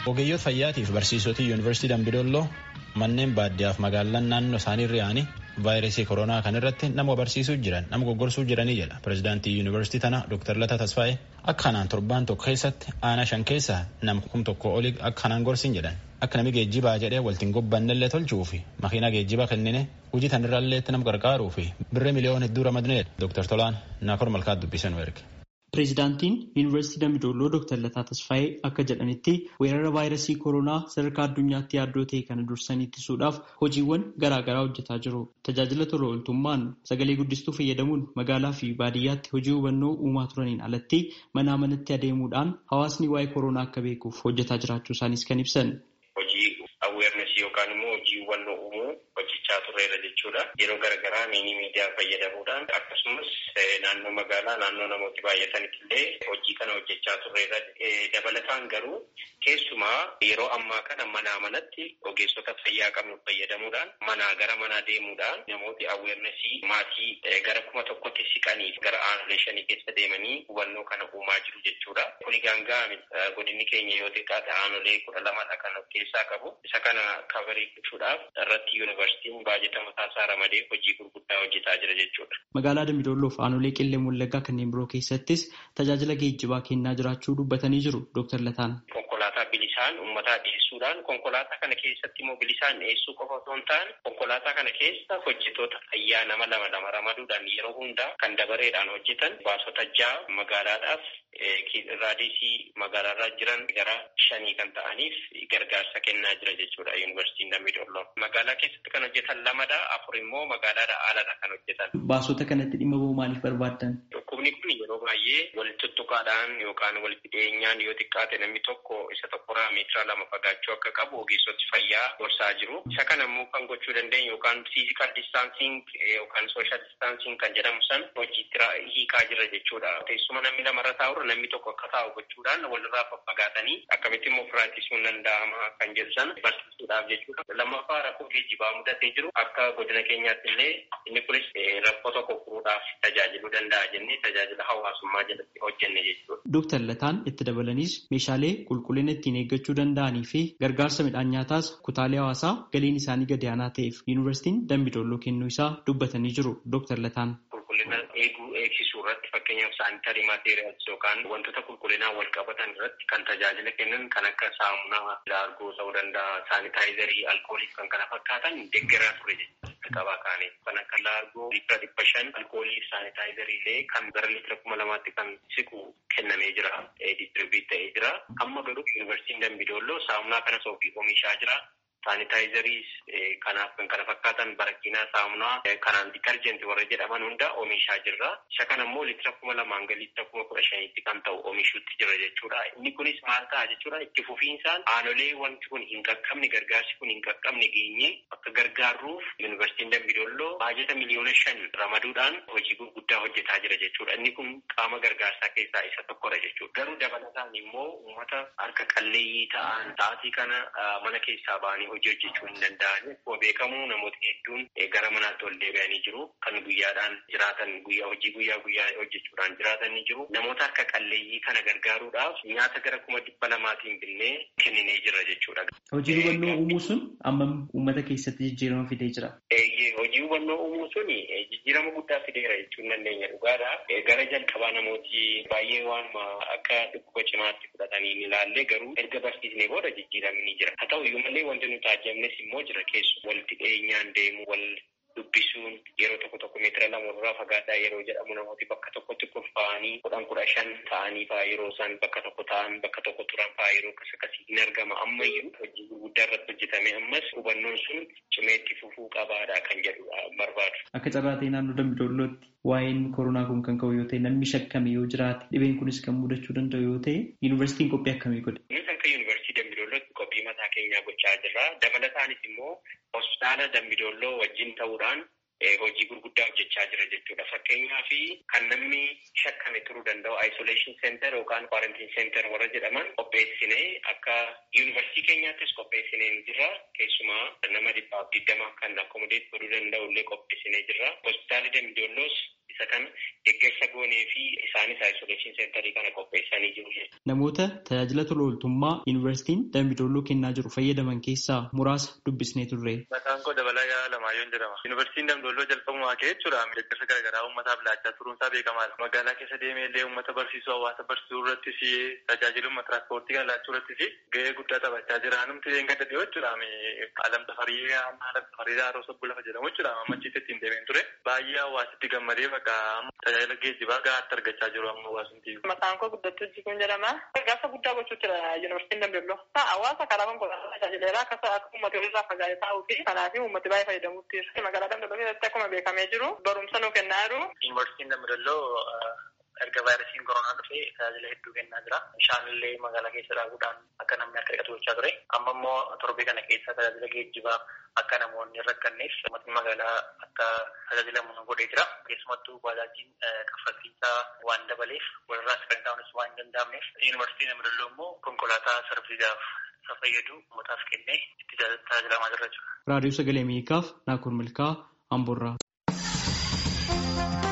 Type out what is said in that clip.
Ogeeyyoota fayyaatiif barsiisota yuunivarsiitii Dambidolloo manneen baadiyyaaf magaalaan naannoo isaanii irraanii vaayirasii koronaa kan irratti nama barsiisuu jiran nama goggorsuu jiranii jedha pirezidaantii yuunivarsiitii tana Dr. Lataa Tasfaayee akka kanaan torbaan tokko keessatti aanaa shan keessaa nama kum tokko olii akka kanaan gorsin jedhan akka nami geejjibaa jedhee waltiin gobbannellee tolchuu fi makiinaa geejjibaa kennine hojii tanirraallee nama gargaaruu fi birree miliyoona hedduu ramadneedha Dr. Tolaan Naakor Malkaat dubbisan erge. Pireezidaantiin Yuunivarsiitii Dambidolloo Dr. Lataa Tasfaayee akka jedhanitti weerara vaayirasii koronaa sadarkaa addunyaatti yaaddoo ta'e kana dursanii ittisuudhaaf hojiiwwan garaagaraa hojjetaa jiru. Tajaajila tola ooltummaan sagalee guddistuu fayyadamuun magaalaa fi baadiyyaatti hojii hubannoo uumaa turaniin alatti manaa manatti adeemuudhaan hawaasni waa'ee koronaa akka beekuuf hojjetaa jiraachuu isaanis kan ibsan. Hojii awweernesii yookaan immoo hojii hubannoo uumuu hojjechaa turreera jechuudha. Yeroo garaagaraa miinii miidiyaa fayyadamuudhaan akkasumas naannoo magaalaa naannoo namooti baay'atanitti illee hojii kana hojjechaa turreera. Dabalataan garuu keessumaa yeroo ammaa kana manaa manatti ogeessota fayyaa qabnu fayyadamuudhaan manaa gara manaa deemuudhaan namooti awweernesii maatii gara kuma tokkotti siqanii gara aanolee shanii keessa deemanii hubannoo kana uumaa jiru jechuudha. Kuni gaangaa godinni keenya yoo xiqqaate aanolee kudha lamadha kan of keessaa qabu. Isa kana kabarii gochuudhaaf irratti yuunivarsiitiin baajata mataasaa ramadee hojii gurguddaa hojjetaa jira jechuudha. Magaalaa Dambidolloof aanolee qillee Wallaggaa kanneen biroo keessattis tajaajila geejjibaa kennaa jiraachuu dubbatanii jiru Dr. Lataan. Konkolaataa bilisaan uummataa dhiyeessuudhaan konkolaataa kana keessatti immoo bilisaan dhiyeessuu qofa osoo hin taane konkolaataa kana keessa hojjetoota ayyaa nama lama lama ramaduudhaan yeroo hundaa kan dabareedhaan hojjetan baasota ja'a magaalaadhaaf raadiisii magaalaarraa jiran gara shanii kan ta'aniif gargaarsa kennaa jira jechuudha yuunivarsiitiin Dambidolloo. Magaalaa keessatti kan hojjetan lamadha afur immoo magaalaadha aladha kan hojjetan. Baasota kanatti dhimma bahuu maaliif barbaaddan? Dhukkubni kun yeroo baay'ee walitti tuttuqaadhaan yookaan walitti dhiyeenyaan yoo xiqqaate namni tokko isa tokkorraa meetira lama fagaachuu akka qabu ogeessoti fayyaa gorsaa jiru. Isa kana immoo kan gochuu dandeenyu yookaan fiizikal distaansiing yookaan sooshaal distaansiing kan jedhamu san hojiitti hiikaa jira jechuudha. Teessuma namni lamarra taa'urra namni tokko akka taa'u gochuudhaan walirraa faffagaatanii akkamitti immoo firaachisuun danda'ama kan jedhu san barsiisuudhaaf jechuudha. Lammaffaa rakkoo geejjibaa mudatee jiru akka godina keenyaatti illee inni kunis rakkoo tokko furuudhaaf tajaajiluu danda'a jennee tajaajila hawaasummaa jalatti hojjenne jechuudha. Dooktar Lataan itti dabalaniis meeshaalee qulqullina ittiin eeggachuu danda'anii fi gargaarsa midhaan nyaataas kutaalee hawaasaa galiin isaanii gadi aanaa ta'eef yuunivarsiitiin Dambidolloo kennuu isaa dubbatanii jiru Dooktar Lataan. Qulqullina eeguu eegsisuu irratti fakkeenyaaf saanitarii maateeriyaals yookaan wantoota qulqullinaa wal qabatan irratti kan tajaajila kennan kan akka saamunaa laargoo ta'uu danda'a saanitaayizarii alkoolii kan kana fakkaatan deeggaraa ture jechuudha qabaa kaanii kan akka laargoo liitira dhibba shan alkoolii saanitaayizarii illee kan gara liitira kuma lamaatti kan siqu kennamee jira distribiit ta'ee jira amma garuu yuunivarsiitiin dambidolloo saamunaa kanas ofii oomishaa jira saanitaayizariis kanaaf kan kana fakkaatan barakiinaa saamunaa kanaan ditarjenti warra jedhaman hunda oomishaa jirra. Isa kana immoo liitira kuma lamaan ga liitira kuma kudha shanitti kan ta'u oomishuutti jira jechuudha. Inni kunis maal ta'a jechuudha itti fufiinsaan aanolee wanti kun hin qaqqabne gargaarsi kun hin qaqqabne geenye akka gargaarruuf yuunivarsiitiin Dambidolloo baajata miliyoona shan ramaduudhaan hojii gurguddaa hojjetaa jira jechuudha. Inni kun qaama gargaarsaa keessaa isa tokkodha jechuudha. Garuu dabalataan immoo uummata harka qalleeyyii ta'an sa'aatii kana mana keessaa ba'anii hojii hojjechuu hin danda'an. Akkuma beekamu namoota hedduun gara manaatti ol deebi'anii jiru. Kan guyyaadhaan jiraatan guyyaa hojii guyyaa guyyaa hojjechuudhaan jiraatan ni jiru. Namoota harka qalleeyyii kana gargaaruudhaaf nyaata gara kuma dhibba lamaatiin binnee kenninee jira jechuudha. Hojii hubannoo uumuu sun ammam uummata keessatti jijjiirama fidee jira? Hojii hubannoo uumuu sun jijjiirama guddaa fideera jechuun dandeenya dhugaadha. Gara jalqabaa namooti baay'ee waanuma akka dhukkuba cimaatti fudhatanii ni ilaalle garuu erga barsiisnee booda jijjiiramni ni jira. Haa ta'u iyyuu malee wanti nuti taajjabnes immoo jira keessu walitti dhiyeenyaan deemu wal dubbisuun yeroo tokko tokko meetira lama irraa fagaataa yeroo jedhamu namooti bakka tokkotti kurfaa'anii kudhan kudha shan ta'anii fa'aa yeroo isaan bakka tokko ta'an bakka tokko turan fa'aa yeroo akkas akkasii hin argama ammayyuu hojii gurguddaa irratti hojjetame ammas hubannoon sun cimeetti fufuu qabaadha kan jedhu barbaadu. Akka carraa ta'e naannoo Dambidollootti waa'een koronaa kun kan ka'u yoo ta'e namni shakkame yoo jiraate dhibeen kunis kan mudachuu danda'u yoo ta'e yuunivarsiitiin qophii akkamii godhe? Innis akka yuunivarsiitii Dambidollootti qophii mataa keenyaa gochaa jirra. Dabalataanis immoo hospitaala Dambidolloo wajjin ta'uudhaan hojii gurguddaa hojjechaa jira jechuudha. Fakkeenyaa fi kan namni shakkame turuu danda'u isolation center yookaan quarantine center warra jedhaman qopheessinee akka yuunivarsiitii keenyaattis qopheessinee jira. Keessumaa nama dhibbaaf digdama kan akkomodeet godhuu danda'u illee qopheessinee jira. Hospitaalli Dambidoolloos isa kana deeggarsa goonee fi isaanis isolation centerii kana qopheessanii jiru jechuudha. Namoota tajaajila tola ooltummaa yuunivarsiitiin Dambidolloo kennaa jiru fayyadaman keessaa muraasa dubbisnee turre. Maqaan koo Dabalaa Yaa Lamaayoon jedhama. Yuunivarsiitiin Dambidolloo jalqabumaa ka'ee jechuudha. Deeggarsa garaagaraa uummataaf laachaa turuunsaa beekamaadha. Magaalaa keessa deemee illee uummata barsiisuu hawaasa barsiisuu irrattis tajaajiluma tiraanspoortii kan laachuu irrattis gahee guddaa taphachaa jira. Namti een gadda dhiyoo jechuudha. Alam tafarii alam tafarii haaroo sobbu lafa jedhamu jechuudha. Ammachiitti ittiin deemeen ture. Baay'ee hawaasitti gammadee bakka tajaajila geejjibaa gahaatti argachaa jiru amma hawaasumti. Maqaan koo guddattuu jikuun jedhama. Gargaarsa guddaa gochuu jira yuunivarsiitiin Dambidolloo. Hawaasa karaa konkolaataa tajaajileera akka akka uummata irraa fagaatee taa'uu fi kanaaf uummati baay'ee fayyadamuutti jira. Magaalaa Dambidolloo keessatti akkuma beekamee jiru barumsa nuu kennaa jiru. Yuunivarsiitiin Dambidolloo erga vaayirasiin koronaa dhufee tajaajila hedduu kennaa jira. Bishaanillee magaalaa keessa dhaabuudhaan akka namni akka dhiqatu gochaa ture. Amma immoo torbee kana keessa tajaajila geejjibaa akka namoonni hin rakkanneef uummatni magaalaa akka tajaajilamu nu godhee jira. Keessumattuu baajaajiin kaffaltiisaa waan dabaleef walirraa sagantaa'uunis waan hin danda'amneef yuunivarsiitiin Dambidolloo immoo konkolaataa sarbiisaaf isa fayyadu uummataaf kennee itti tajaajilamaa jira jechuudha. Raadiyoo Sagalee Ameerikaaf Naakur Milkaa Amboorraa.